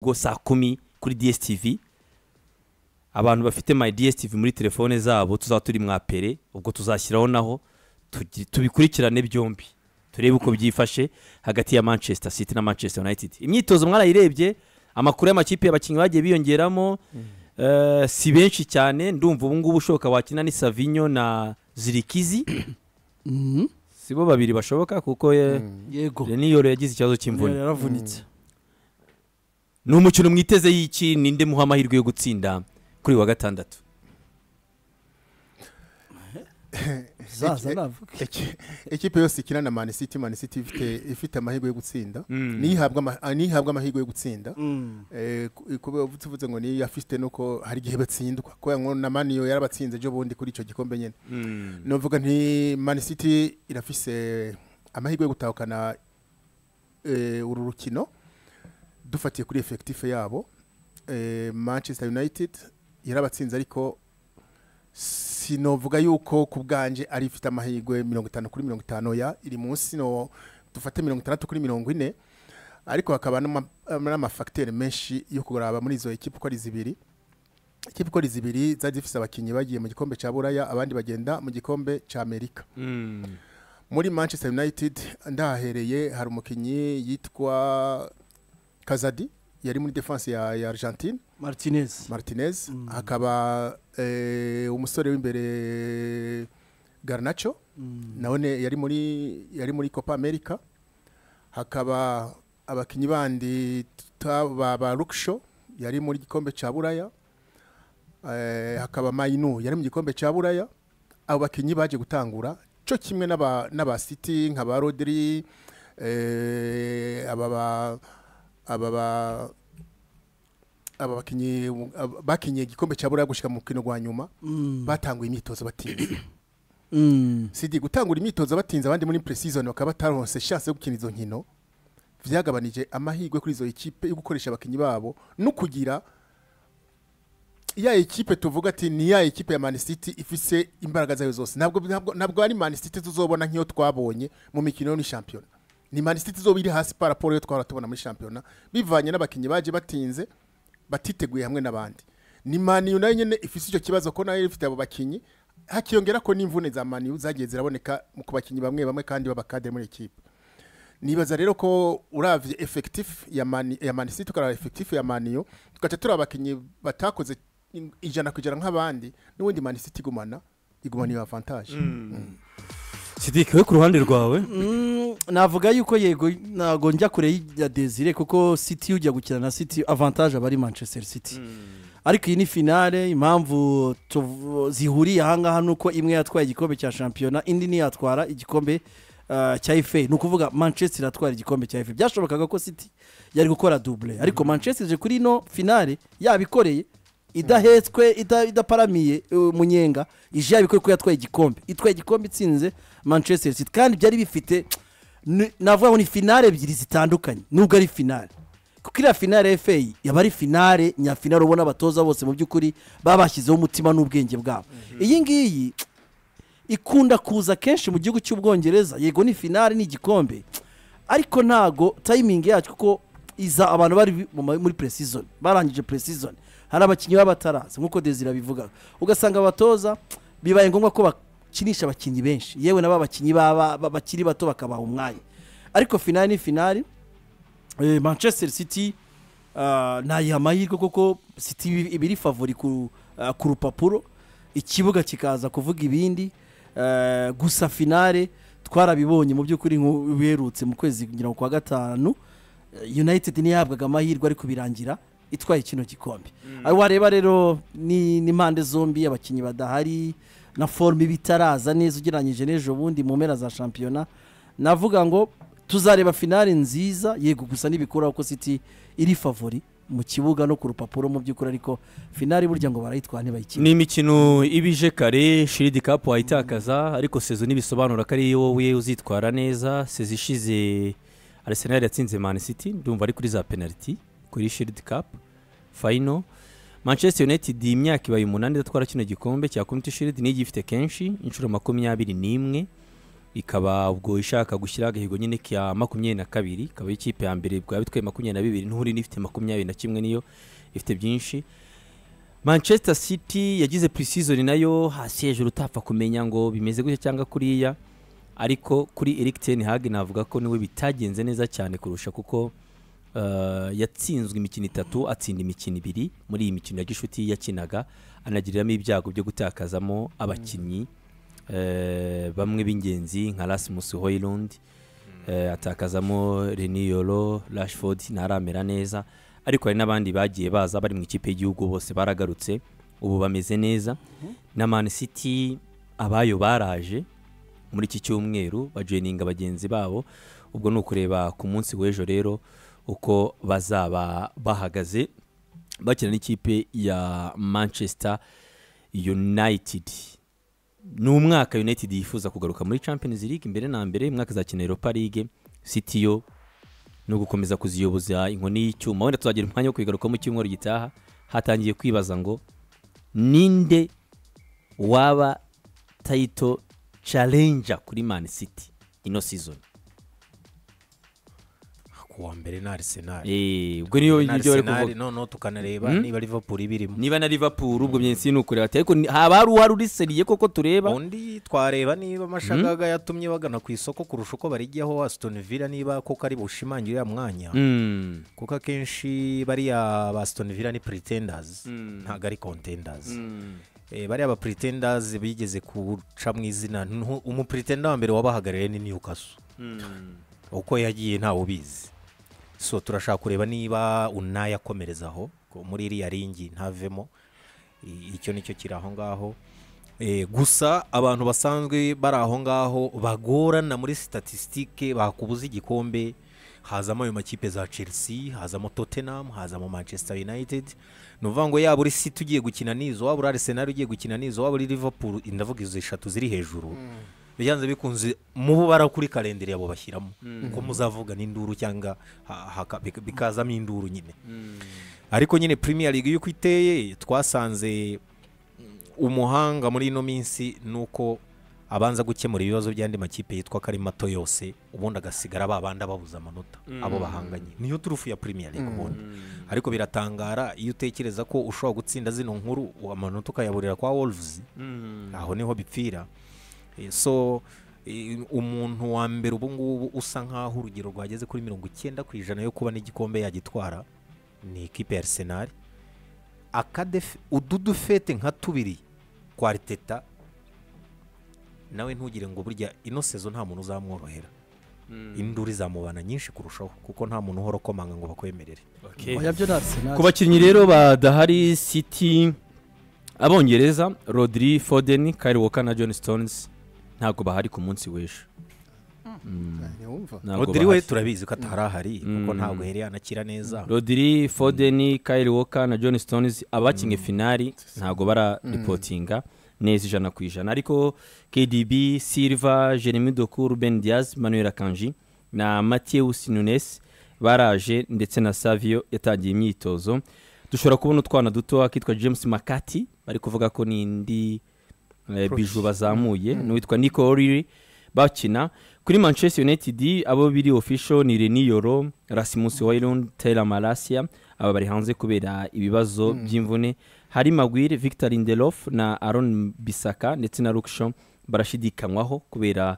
rugo saa kumi kuri DSTV abantu bafite my DSTV muri telefone zabo tuzaba turi mwapere ubwo tuzashyiraho naho tugi- tubikurikirane byombi turebe uko byifashe hagati ya manchester city na manchester united imyitozo mwarayirebye amakuru y'amakipe abakinnyi bagiye biyongeramo eh, si benshi cyane ndumva ubu ngubu ushoboka wakina ni savinyo na zirikizi Mhm. si bo babiri bashoboka kuko eh, yego reniyoro yagize ikibazo cy'imvune yaravunitse ni umukino mwiteze y'iki ninde muha amahirwe yo gutsinda kuri wa gatandatu zaza navuga Eki- ekipe yose ikina na mani siti mani siti ifite- ifite amahirwe yo gutsinda Mm. niyo ihabwa ama- ah, niyo ihabwa amahirwe yo gutsinda Mm. Eh, ku- kuba tuvuze ngo niyo yafite nuko hari igihe batsindwa kubera ngo na mani yo yarabatsinze ejo bundi kuri icyo gikombe nyine nuvuga nti mani siti irafise amahirwe yo gutahukana eh, uru rukino dufatiye kuri efekitife yabo Eh, manchester united yarabatsinze ariko sinovuga yuko ku bwanjye ari ifite amahirwe mirongo itanu kuri mirongo itanu ya iri munsi no dufate mirongo itandatu kuri mirongo ine ariko hakaba n'ama- n'amafagiteri menshi yo kuraba muri izo ekipa uko ari zibiri ikipe uko ari zibiri zari zifite abakinnyi bagiye mu gikombe cya buraya abandi bagenda mu gikombe cya amerika Mm. muri manchester united ndahahereye hari umukinnyi yitwa kazadi yari muri defense ya, ya argentine martinez martinez hakaba eh, umusore w'imbere garnacho naone yari muri yari muri copa america hakaba abakinnyi bandi tuta- ba, ba ruksho yari muri gikombe cya buraya eh, hakaba mayinu yari mu gikombe cya buraya abo bakinnyi baje gutangura cyo kimwe n'aba n'aba city nka ba rodri eh, aba ba- aba ba- aba bakinnyi ab- bakinnye igikombe cya buraya gushyika mu mukino wa nyuma batanguye imyitozo batinze Mm. sidi gutangura imyitozo batinze abandi muri pre-season bakaba bataronse chance yo gukina izo nkino byagabanije amahirwe kuri izo ekipe yo gukoresha abakinnyi babo no kugira ya ekipe tuvuga ati ni ya ekipe ya Man City ifise imbaraga zayo zose ntabwo ntabwo, ntabwo ari Man City tuzobona nk'iyo twabonye mu mikino yo muri shampiyona ni Man City izoba iri hasi par rapport yo twahora tubona muri shampiyona bivanye n'abakinnyi baje batinze batiteguye hamwe n'abandi ni maniyu nayo nyine ifite icyo kibazo ko nayo ifite abo bakinnyi hakiyongera ko n'imvune za maniyu zagiye ziraboneka ku bakinnyi bamwe bamwe kandi b'abakadere muri ekipe nibaza rero ko uravye effectif ya mani ya mani city ukaraba effectif ya maniyo tugaca turi abakinnyi batakoze in- ijana ku ijana nk'abandi n'ubundi mani city igumana igumana iyo avantage sidike we ku ruhande rwawe Mm, navuga yuko yego ntabwo njya kure ya desire kuko city ujya gukina na city avantage aba ari manchester city ariko iyi ni finale impamvu tuv- zihuriye ahangaha ni uko imwe yatwaye igikombe cya shampiyona indi ntiyatwara igikombe ah, cya efe ni ukuvuga manchester iratwara igikombe cya efe byashobokaga ko city yari gukora dubure ariko manchester ije kuri ino finale yabikoreye idahetswe ida- idaparamiye uh, munyenga ije yabikore ko yatwaye igikombe itwaye igikombe itsinze manchester city kandi byari bifite ni- navuga ngo ni finale ebyiri zitandukanye nubwo ari finale kuko iriya finale ya FA yaba ari finale nyafinale ubona abatoza bose mu by'ukuri baba bashyizeho umutima n'ubwenge bwabo iyi ngiyi ikunda kuza kenshi mu gihugu cy'ubwongereza yego ni finale ni igikombe ariko ntago tayimingi yacyo kuko iza abantu bari mu ma- muri pre-season barangije pre-season hari abakinnyi baba bataraza nk'uko desire abivuga ugasanga abatoza bibaye ngombwa ko bakinisha abakinnyi benshi yewe n'aba bakinnyi baba ba- bakiri bato bakabaha umwanya ariko finale ni finale Eh, manchester city ah, nayiha amahirwe kuko city ibi- iba iri favori ku ah, ku rupapuro ikibuga kikaza kuvuga ibindi Eh, gusa finale twarabibonye mu by'ukuri nk'u- biherutse mu kwezi kugira ngo kwa gatanu eh, united ntiyahabwaga amahirwe ariko birangira itwaye kino gikombe Ari wareba rero ni n'impande zombi abakinnyi badahari na forume iba itaraza neza ugereranyije n'ejo bundi mu mpera za shampiyona navuga ngo tuzareba finale nziza yego gusa ntibikuraho ko city iri favori mu kibuga no ku rupapuro mu by'ukuri ariko finale burya ngo barayitwara ntibayikine ni imikino iba ije kare shiridi kapu wayitakaza ariko sezo ntibisobanura ko ari wowe uzitwara neza sezo ishize arisenali yatsinze mani siti ndumva ari kuri za penaliti kuri shiridi kapu fayino manchester united iyi myaka ibaye umunani idatwara kino gikombe cya komite shiridi niyo igifite kenshi inshuro makumyabiri n'imwe ikaba ubwo ishaka gushyiraho agahigo nyine ka makumyabiri na kabiri ikaba ikipe ya mbere bwaba bitwaye makumyabiri na bibiri nturi n'ifite makumyabiri na kimwe niyo ifite byinshi manchester city yagize pre-season nayo hasi hejuru utapfa kumenya ngo bimeze gutya cyangwa kuriya ariko kuri eric ten hag navuga ko niwe bitagenze neza cyane kurusha kuko eh, yatsinzwe imikino itatu atsinda imikino ibiri muri iyi mikino ya gishuti yakinaga anagiriramo ibyago byo gutakazamo abakinnyi eh, bamwe b'ingenzi nka Rasmus Højlund eh, atakazamo Reniyoro Rashford ntaramera neza ariko hari n'abandi bagiye baza bari mu ikipe y'igihugu bose baragarutse ubu bameze neza na Man City abayo baraje muri iki cyumweru bajoyininga bagenzi babo ubwo ni ukureba ku munsi w'ejo rero uko bazaba bahagaze bakina n'ikipe ya manchester united ni umwaka united yifuza kugaruka muri champions league mbere na mbere umwaka azakina europa league city yo no gukomeza kuziyoboza inkoni y'icyuma wenda tuzagira umwanya wo kubigarukamo icyumweru gitaha hatangiye kwibaza ngo ninde waba tayito challenger kuri man city ino season ku wa mbere ni arsenal Eh, ubwo niyo Na ibyo bari Arsenal, kuvuga noneho tukanareba niba liverpool ibirimo niba na liverpool ubwo byensi ni ukureba ati ariko ni- haba hari uwari uriseriye koko tureba undi twareba niba amashagaga yatumye bagana ku isoko kurusha uko barijyaho aston villa niba koko ari bushimangira uriya mwanya Mm. kuko akenshi bariya ba aston villa ni pretenders ntabwo ari contenders Eh, bariya ba pretenders bigeze guca mu izina Ntu- umupretenda wa mbere wabahagarariye ni newcastle uko yagiye ntawe ubizi so turashaka kureba niba unayakomerezaho ko muri iriya ringi ntavemo I- icyo nicyo kiri aho ngaho Eh, gusa abantu basanzwe bari aho ngaho bagorana muri statisitike bakubuza igikombe hazamo ayo makipe za chelsea hazamo tottenham hazamo manchester united ni ukuvuga ngo yaba uri city ugiye gukina n'izo waba uri arsenal ugiye gukina n'izo waba uri liverpool ndavuga izo eshatu ziri hejuru biganza bikunze mubo barakuri kalendari yabo bashyiramo ko muzavuga n'induru cyangwa ha- haka- bika- bikazamo induru nyine ariko nyine premier league y'uko iteye twasanze umuhanga muri ino minsi ni uko abanza gukemura ibibazo by'andi makipe yitwa ko ari mato yose ubundi agasigara ba bandi ababuza amanota abo bahanganye niyo turufu ya premier league ubundi ariko biratangara iyo utekereza ko ushobora gutsinda zino nkuru amanota ukayaburira kwa wolves aho niho bipfira Eh, so eh, umuntu wa mbere ubu ngubu usa nk'aho urugero rwageze kuri mirongo icyenda ku ijana yo kuba n'igikombe yagitwara ni ikipe ya arsenal akadefe ududufete nka tubiri kwa Arteta nawe ntugire ngo burya ino sezo nta muntu uzamworohera induru izamubana nyinshi kurushaho kuko nta muntu uhora ukomanga ngo bakwemerere Okay. oya byo ni arsenal ku bakinnyi rero badahari city abongereza rodri foden kyle walker na john stones ntabwo bahari ku munsi w'ejo ntiwumva Ntabwo Rodri we bahari. turabizi ko atari ahari kuko ntabwo yari yanakira neza rodri foden kyle walker na john stones abakinnye finali ntabwo bararipotinga neza ijana ku ijana ariko kdb silva jeremy doku ruben diaz manuel akanji na mateus nunes baraje ndetse na savio yatangiye imyitozo dushobora kubona utwana duto akitwa james makati bari kuvuga ko n'indi eh, biju bazamuye n'uwitwa nico oriri bakina kuri manchester united abo biri official ni reniyoro rasimus hoylund taylor malasia aba bari hanze kubera ibibazo by'imvune hari magwire victor lindelof na aron bisaka ndetse na ruksho barashidikanywaho kubera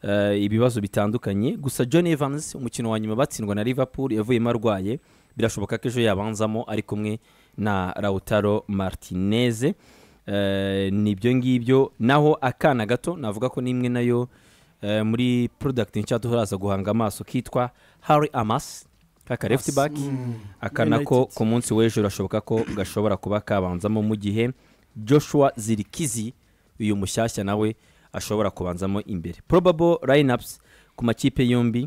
eh, ibibazo bitandukanye gusa john evans umukino wa nyuma batsindwa na liverpool yavuyemo arwaye birashoboka ko ejo yabanzamo ari kumwe na lautaro martinez Eh, nibyo ngibyo naho akana gato navuga ko n'imwe nayo eh, muri product nshya duhoraza guhanga amaso kitwa harry amas kaka left back akana ko United. ku munsi w'ejo birashoboka ko gashobora kuba kabanzamo mu gihe joshua zirikizi uyu mushyashya nawe ashobora kubanzamo imbere probable lineups ku makipe yombi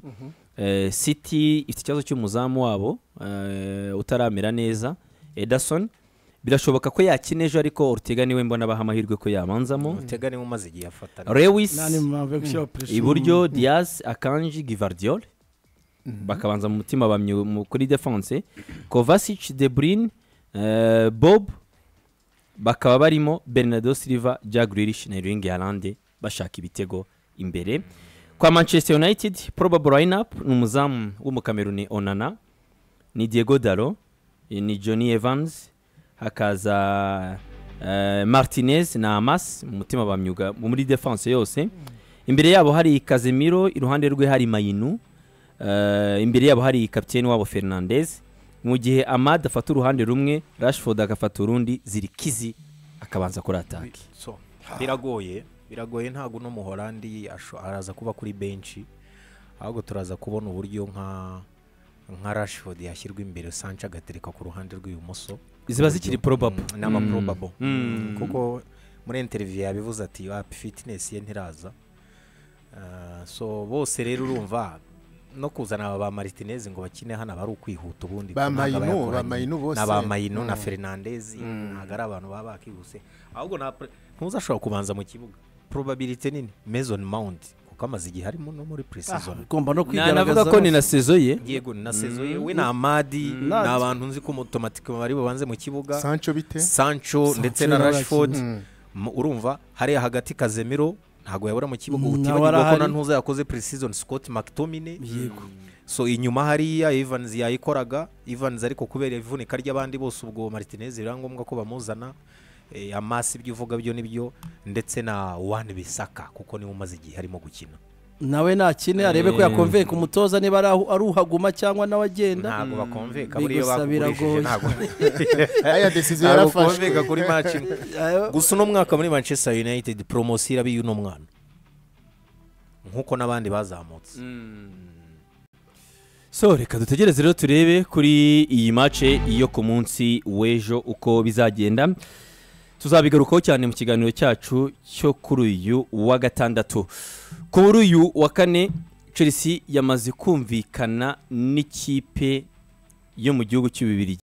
eh, city ifite ikibazo cy'umuzamu wabo eh, utaramera neza ederson birashoboka ko yakina ejo ariko ortega niwe mbona abaha amahirwe ko yabanzamo utega niwe umaze igihe afatana lewis nani mpamvu yo gushyiraho pressure iburyo diaz akanji givardiol bakabanza mu mutima bamye mu- kuri defense kovasic de bruyne eh, bob bakaba barimo bernardo silva jack grealish na erling haaland bashaka ibitego imbere kwa manchester united probable lineup ni umuzamu w'umukameruni onana ni diego daro ni johnny evans hakaza eh, martinez na amas mu mutima bamyuga muri defense yose imbere yabo hari kazemiro iruhande rwe hari mayinu eh, imbere yabo hari kapiteni wabo fernandez mu gihe amad afata uruhande rumwe rashford agafata urundi zirikizi akabanza kuri atake So, biragoye biragoye ntabwo uno muhorandi asho- araza kuba kuri benshi ahubwo turaza kubona uburyo nka nka rashford yashyirwa imbere sanca agatereka ku ruhande rw'ibumoso ziba zikiri probable Mm, n'ama probable Mm. kuko muri interview yabivuze ati wapi fitness ye ntiraza Ah, so bose rero urumva no kuzana aba ba Martinez ngo bakine hano aba ari ukwihuta ubundi Ba ntabwo aba Mayino, ba yakoranye. Mayino bose. na ba Mayino na Mm. Fernandez ntabwo ari abantu baba bakihuse ahubwo nta pre- ntuzi ashobora kubanza mu kibuga probability nini Mason Mount kuko amaze igihe arimo no muri pre-season ugomba no Na- navuga ko ni kwigaragaza na sezo ye yego na sezo we na Amadi ni abantu nzi ko automatique bari bubanze mu kibuga sancho bite sancho ndetse na na rashford Mm. Mu- urumva hariya hagati kazemiro ntabwo yabura mu kibuga Mm, nawe utibagirwa ko arahari. na ntuza yakoze pre-season scott mctominay yego so inyuma hariya evans yayikoraga evans ariko kubera ivunika ry'abandi bose ubwo martinez biba ngombwa ko bamuzana Eh, amasi ibyo uvuga byo nibyo ndetse na wan bisaka kuko niwe umaze igihe arimo gukina nawe nakine arebe ko Eh. yakonveye ku mutoza niba ari aho- ari uhaguma cyangwa nawe agenda ntabwo bakonveka Mm, buriya bigusa bakugurishije biragoye. ntabwo aya decision ntabwo yarafashwe bakonveka kuri match imwe Eh, gusa uno mwaka muri manchester united poromosiyo iraba iy'uno mwana nk'uko n'abandi bazamutse so reka dutegereze rero turebe kuri iyi mace yo ku munsi w'ejo uko bizagenda tuzabigarukaho cyane mu kiganiro cyacu cyo kuri uyu wa gatandatu kuri uyu wa kane chelsea yamaze kumvikana n'ikipe yo mu gihugu cy'ububirigi